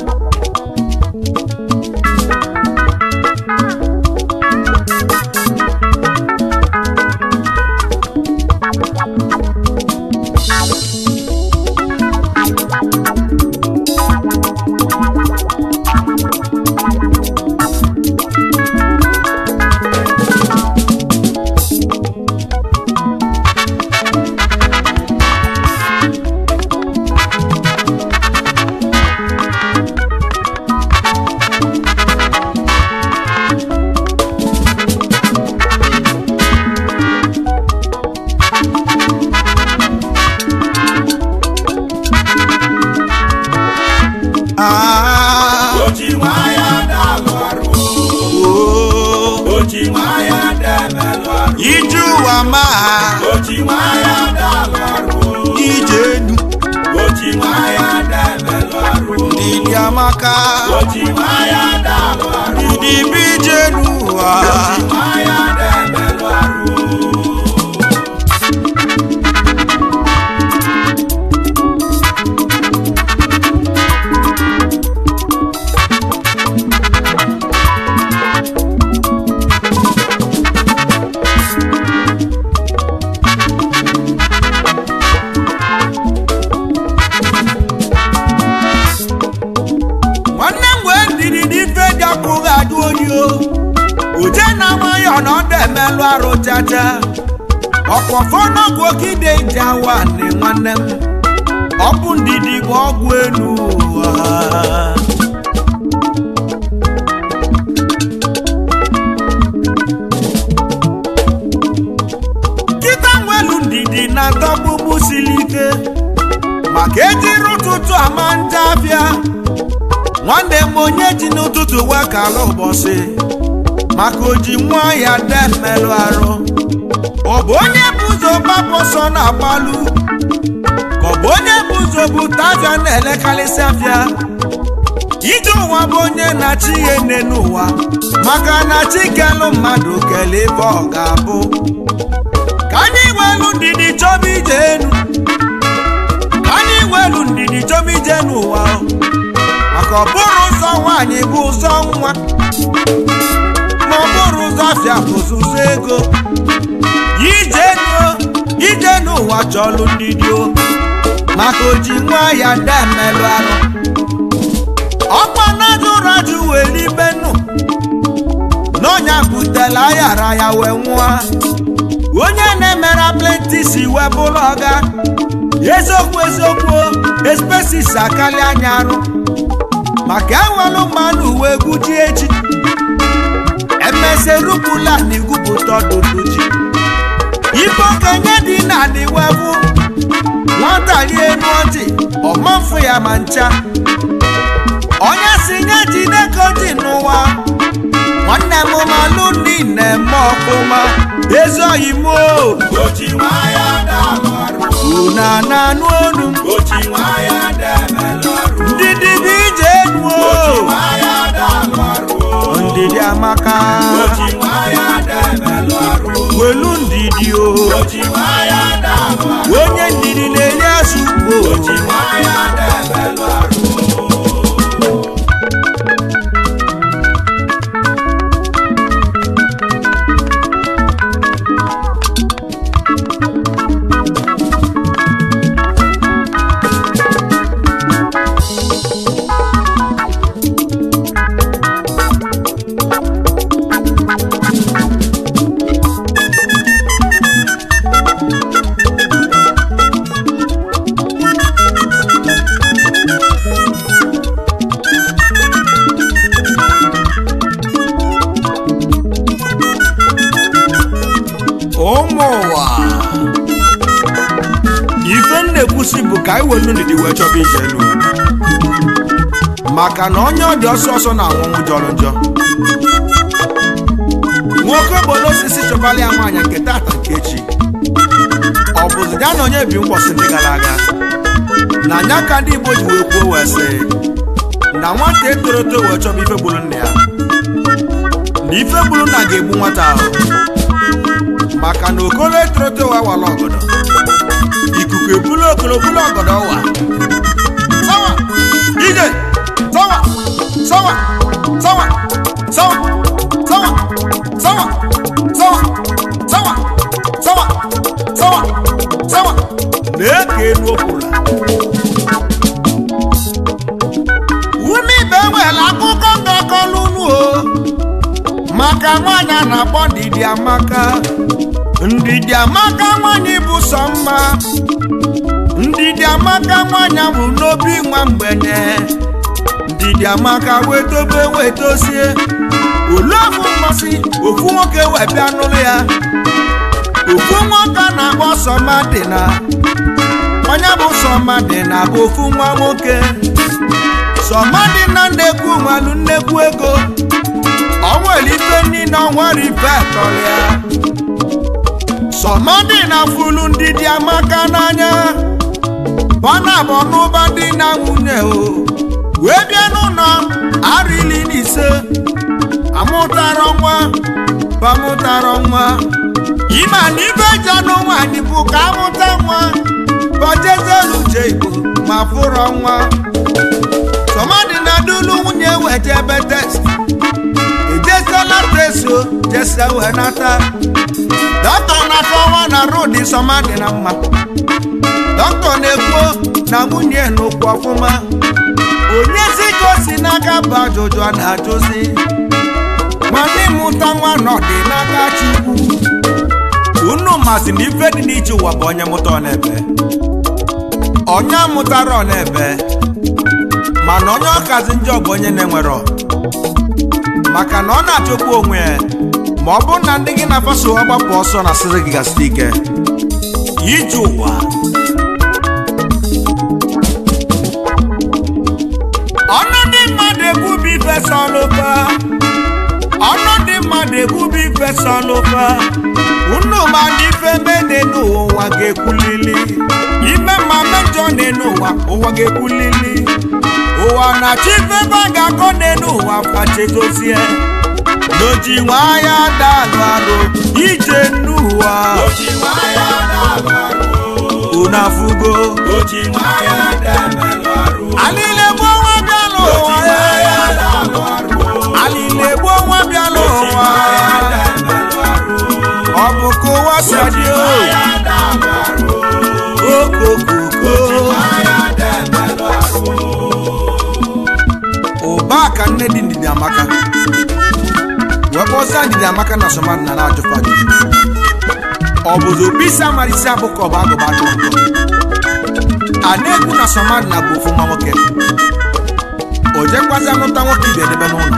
Ah, oji nwayọ dalụ ọrụ oh, oji nwayọ demelụ ọrụ ije ụwa ma oji nwayọ dalụ ọrụ ije enu oji nwayọ demelụ ọrụ dịdị amaka oji nwayọ dalụ ọrụ dịdị bụ ije enu ụwa oji nwayọ demelụ ọrụ nwanne m wee ndidi n'ife dị akwụghị adụ oyi o uje na nwayọ na ọ dị emelụ arụ chacha ọkwọfọ n'ọgwụ okide ji awa nị nwanne m ọ bụ ndidi bụ ọgwụ elu ụwa kịta nwelu ndidi na ndọgbugbu siri ike maka ejiri ụtụtụ ama nje abịa nwanne m onye ji n'ụtụtụ wee kala ụbọchị maka oji nwa ya de mmelụ arụ ọ bụ onye bụ ụzọ gbapụ ọsọ na-agbalụ ka ọ bụ onye bụ ụzọ bụ tavia na-elekarịsị afịa ije ụwa bụ onye na-achị ihe nne n'ụwa maka na chi kelụ mmadụ kele ebe ọ ga-abụ ka anyị welu ndidi chọba ije enu ka anyị welu ndidi chọba ije n'ụwa maka ọ bụrụ ụzọ nwaanyị bụ ụzọ nwa ma ọ bụrụ ụzọ afịa bụ ụzọ ego ije nuo ije n'ụwa chọlụ ndidi o maka oji nwa ya de mmelụ arụ ọkwa na-ajụ rajụ wee ribe nụ n'ọnya butela ayara ya wee nwụọ onye na-emere plenti si wee bụrụ ọga eziokwu eziokwu espesis akali anya arụ maka enwelụ mmanụ uwe guji echi emeserupụla na igwupụta ọdụdụ ji ife okenye dị na niwewu nwata rie enu ọjị ọmafụ ya ma ncha onye si nye jideko ji n'ụwa nwanne m malụ ndị na-eme ọfụma ezi oyi m o oji nwayọ dalụ ọrụ una na-anụ olu m oji nwayọ demelụ ọrụ ndị dịbịa ije enu oji o nwayọ dalụ ọrụ ndidi amaka oji nwayọ demelụ ọrụ welu ndidi o oji nwayọ dalụ ọrụ onye ndidi na-enye azụgbo oji nwayọ demelụ ọrụ ụmụ ụwa ife m na-ekwusi bụ ka anyị welu ndidi wee chọba ije elu maka na onye ọ dị ọsọ ọsọ na anwụnwụ jọrọ njọ nwoke obodo osisi chọbala ya nwaanyị nke tata nke echi ọ bụzi ya na onye bi mgbọsị ndị gara aga na anya ka ndị igbo ji wee kwuo wee sị na nwata etoro eto wee chọba ife gburu nna ya na ife gburu nna ga-egbu nwata ahụ maka na okolo etoroto wa wala ọgọdọ ikuku ebulu okolo bulu ọgọdọ wa sawa ije sawa amaka nwaanyị a na-akpọ ndidi amaka ndidi amaka nwaanyị bụ sọ mma ndidi amaka nwaanyị bụ n'obi nwa mgbede ndidi amaka wetobe wetosie olee ofu mmasị ofu nwoke wee bịa n'ụlọ ya ofu nwoke a na-akpọ sọmadịna onye bụ sọmadịna bụ ofu nwa nwoke sọmadịna nnekwu nwalu nnekwu ego ọnwere ife niile ọnwere ife tọrọ ya sọmadịna fulu ndidi amaka n'anya bọna bụ n'ụba dị na nwunye o wee bịa n'ụlọ arịli na ise amụtara nwa bamụtara nwa ịma na ibe janụ nwaanyị bụ ka amụta nwa bọjezelu uche igbo ma fụrọ nwa tọmadị na dulu nwunye weje ebe test ejesela tesio jese wee nata dọkịta na-akọwa na rudi sọmadị na mma dọkịta na-ekwu na nwunye n'okwu ọfụma onye si ka o si n'aka bụ ajụjụ a na-ajụzi mana ịmụta nwa nọdị n'aka chukwu unu masị na ife dị n'iche ụwa bụ onye mụta ọ na-ebe onye mụtara ọ na-ebe mana onye ọkazi njọ bụ onye na-enwero maka na ọ na-achọkwu onwe ya ma ọ bụrụ na ndị gị na-afaso ọgbapụ ọsọ na asịrị gị gasịrị ike ije ụwa ọnụ ndị mmadụ ekwubi ife sọlụfa ọnụ ndị mmadụ ekwubi ife sọlụfa unu ma ndị ife mene n'ụwa ga-ekwulili ime ma mejọ n'elu ụwa ụwa ga-ekwulili ụwa na-achọ ife ebe a ga-akọ n'elu ụwa fachedozie n'oji nwaya dalụ arụ ije n'ụwa Oji nwayọ na-alụ ọrụ. unu afụgo Oji nwayọ na-emelụ ọrụ. alile gbuo nwa bịala Oji ụwa nwayọ na-alụ ọrụ. alile gbuo nwa bịala Oji ụwa nwayọ na-emelụ ọrụ. ọ bụ ka ụwa si Oji dị o nwayọ na-alụ ọrụ. okokoko Oji nwayọ na-emelụ ọrụ. ụba ka nne dị ndidi amaka wee kpọzie ndidi amaka na somadị na na-ajụfa ajụjụ ọ bụzi obi isi amara isi abụ ka ọ bụ agụba atụ nkọ a na-ekwu na somadị na bụ ofu nwa nwoke o jekwazi amụta nwoke ibe edebe n'ụlọ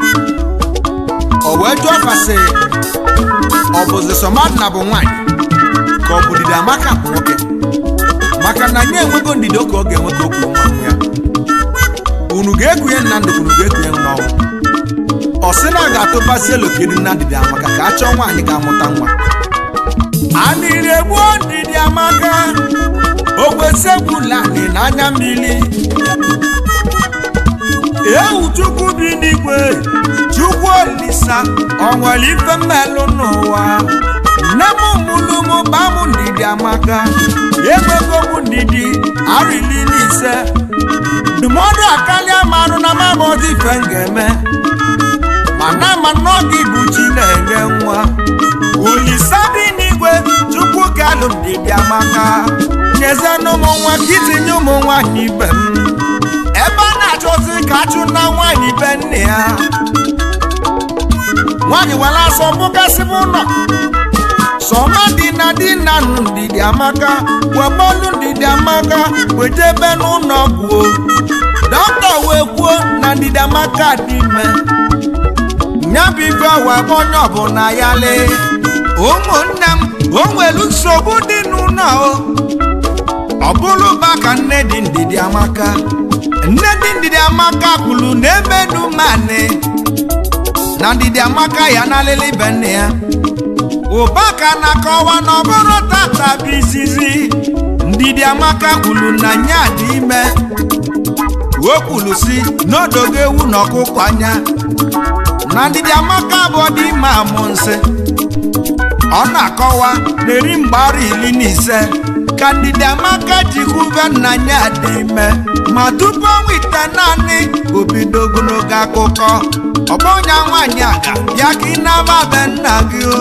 o wee jụọ fasị ọ bụzi somadị na bụ nwaanyị ka ọ bụ ndidi amaka bụ nwoke maka na nye enwego ndidi oke ọ ga-enwe ka o kwuru nwa nwa ya unu ga-ekunye nna ndụ unu ga-ekunye n'ọnwụ ọ sị na a ga-atụbazi elokedu na ndidi amaka ka a chọọ nwaanyị ga-amụta nwa anịrị egbuo ndidi amaka ogwesegbulani n'anya mmiri ewu chukwu bi n'igwe chukwu olisa ọ nwere ife mmelụ n'ụwa nne m mụlụ m bam ndidi amaka enwego m ndidi arịli n'ise ndụmọdụ akarịa marụ na mamọdụ ife m ga-eme mana ma n'oge bụ chi na-enye nwa olisa bi n'igwe chukwu ga-alụ ndidi amaka nyezenụ ụmụ nwa ka itinye ụmụ nwaanyị ibe m ebe a na-achọzi ka achụ na nwaanyị be nne ya nwaanyị were asọ bụgasịbụ ụlọ sọma dị na di na nụ ndidi amaka webọlụ ndidi amaka wejebe n'ụlọ ọgwụ dọkịta wee kwuo na ndidi amaka dị ime nyabụ ife wee bụ onye ọbụla ya lee ụmụnne m o nwere nsogbu dị n'ụlọ o ọ bụrụ ba ka nne dị ndidi amaka nne dị ndidi amaka kwuru na emenu mani na ndidi amaka ya na alịlị be nne ya ụbaka na-akọwa na ọ bụrụ tata bụ izizi ndidi amaka kwuru na nya dị ime o kwuru si n'odogo ewu na ọkụkọ anya na ndidi amaka bụ ọdị ime amụ nsị ọ na-akọwa na eri mgbara iri na ise ka ndidi amaka ji kwube nna ya dị ime ma tupu ọnwa ite naanị obido ogologo akụkọ ọgbọnya nwaanyị aga bịa ka ị na-ama be nna gị o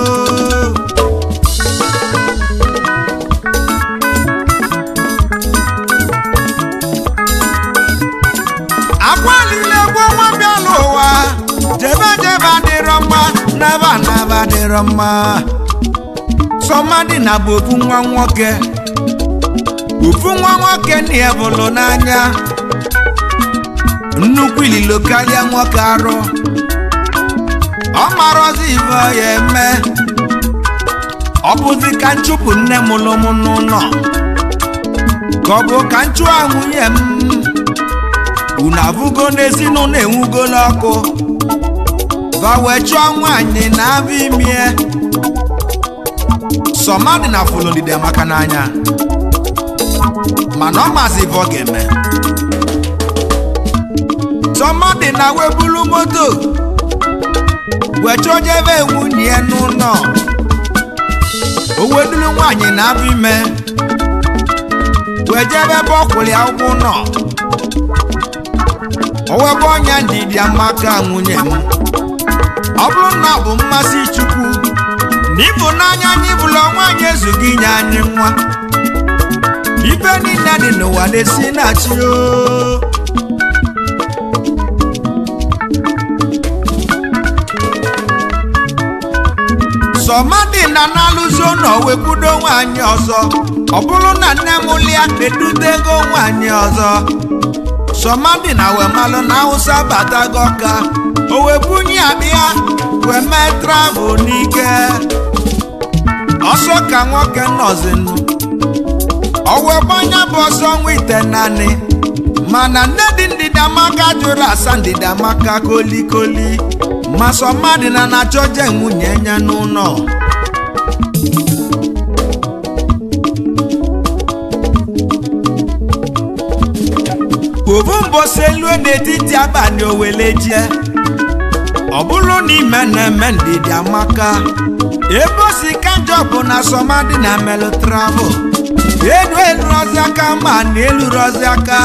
akwalile gbuo nwa bịa n'ụwa jebe jebe adịrọ mma naba naba dịrọ mma sọmadị na bụ ofu nwa nwoke ofu nwa nwoke na ya bụlụ n'anya nnukwu ililo karịa nwoke arụ ọ marọzi ibe ọ ya eme ọ bụzi ka nchụpụ nne m lụ m n'ụlọ ka ọ bụ ka nchụọ nwunye m unu abụgo n'ezinụlọ enwugola ọkụ va wee chụọ nwaanyị na abụ imie sọmadị na fulodide maka n'anya mana ọ mazi ibe ọ ga-eme sọmadị na webulu moto wee chọọ jebe nwunye ya n'ụlọ o wedulu nwaanyị na abụ ime wee jebe ebe ọ kwụrụ ya ụkwụ nọ owebe ọnya ndidi amaka nwunye m ọ bụrụ na ọ bụ mmasị chukwu na ịbụnanya anyị bụla nwaanyị ezughị inye anyị nwa ibe niile dị n'ụwa na-esi na chi o sọmadị na na-alụzi ụlọ wepụdo nwaanyị ọzọ ọ bụrụ na nne m lịa edutego nwaanyị ọzọ sọmadị na wemalụ na awụsa batago ka o webunye abịa wee mee travel n'ike ọsọ ka nwoke nọzinụ ọwegbanya bụ ọsọ nwa ite naanị mana nne dị ndịdamaka jụrụ asa ndịdamaka kolikoli ma sọmadị na na-achọje nwunye ya n'ụlọ obu mbosi elu n'etiti abalị owele jie ọ bụrụ na ime na-eme ndidi amaka ebe o si ka njọ bụ na sọmadị na melụ travel elu elurozi aka ma na elurozi aka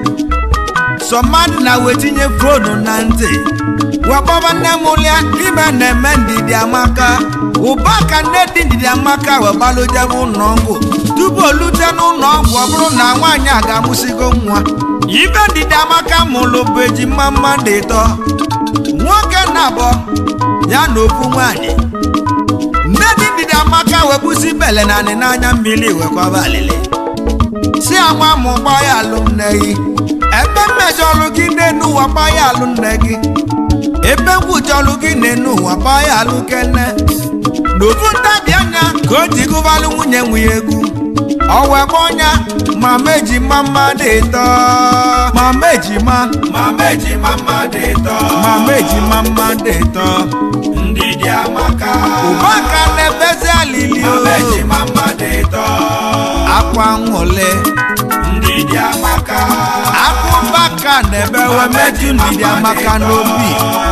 sọmadị na wetinye fonu na ntị wakpọba nne m lịa ime na-eme ndidi amaka ụba ka nne dị ndidi amaka webalujebe ụlọ ọgwụ tupu o lute n'ụlọ ọgwụ ọ bụrụ na nwaanyị a ga-amụsigo nwa ibe ndidi amaka mụlụ bụ ejima mmadụ ịtọ nwoke na abụọ ya na ofu nwaanyị nne dị ndidi amaka wepụsi bele na anị n'anya mmiri wekwaba alili si anwa mụ gbaa ya alụ nne gị ebe mmejọlụ gị n'enu ụwa gbaa ya alụ nne gị ebe ngwụjọlụ gị n'enu ụwa gbaa ya alụ kene n'ofu ntabi anya ka o ji gụbalụ nwunye nwunye egwu ọwa ebe ọnya mama ejima mmadụ ịtọ mama ejima mama ejima mmadụ ịtọ mama ejima mmadụ ịtọ ndidi amaka ụbaka na-ebezi alili o mama ejima mmadụ ịtọ akwa nwụle ndidi amaka akụbaka na-ebewe meju ndidi amaka n'obi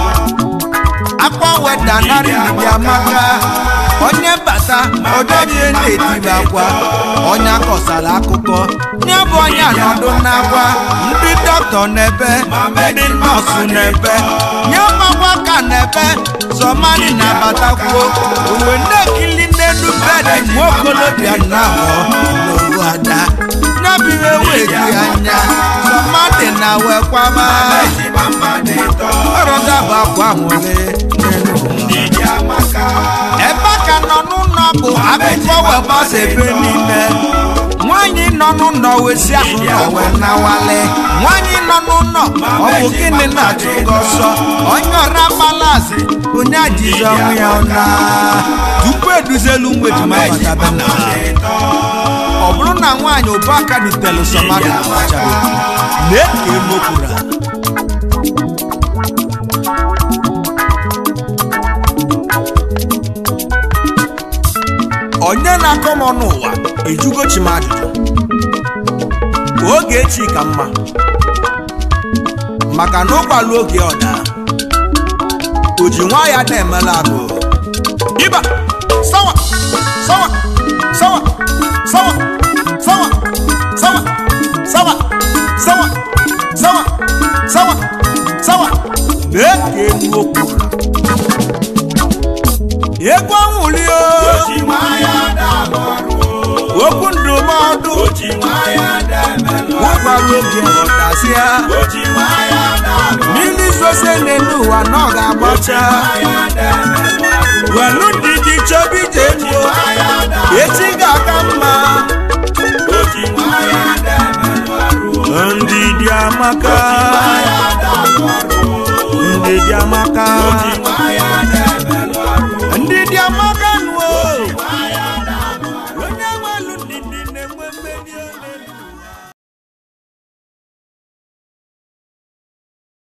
akwa weda narị ndidi amaka onye bata ọdọbie na-etibe akwa onye akọsara akụkọ nye bụ onye anọdụ n'akwa ndị dọkịta n'ebe ndị nọọsụ n'ebe nye ọgbakwa ka n'ebe sọmani na-abatakwuo uwe na-ekili n'elu bedị nwa okolobịa na-abụọ n'owu ada nyabiwe wegi anya sọmani na wekwaba ejima mmadụ ịtọ ọrọdaba akwa nwere n'elu ndidi amaka ebe ka nọ n'ụlọ bụ akụkọ webasa ebe niile nwaanyị nọ n'ụlọ wesi ahụ nọ wee nawale nwaanyị nọ n'ụlọ ọ bụ gịnị na-achụ gị ọsọ onye ọra malazi onye ajizi ọnwụ ya ọna tupu eduzelu ụmụ ejima batabe na ha ọ bụrụ na nwaanyị ụbọaka dutelu sọmadị na ọchabe lee ka emokwuru ha onye na-akọ m ọnụ ụwa ejugo chi m ajụjụ ka oge echi ka mma maka na ụgbalụ oge ọda o ji nwa ya na-emela agụ ịba sawa sawa sawa sawa sawa sawa sawa sawa sawa sawa sawa lee ka egwu okwu egwu ọnwụli o oji nwaya na-alụ ọrụ okwu ndụmọdụ oji nwaya na-emelụ ụgbalụ oge ọdasịa oji nwaya na-alụ mmiri zose n'elu ụwa na ọ ga-agbacha nwaya na-emelụ welu ndidi chọba ije enuo nwayọ da echi ga-aka mma oji nwayọ da emelụ ọrụ ndidi amaka nwayọ da alụ ọrụ ndidi amaka oji nwayọ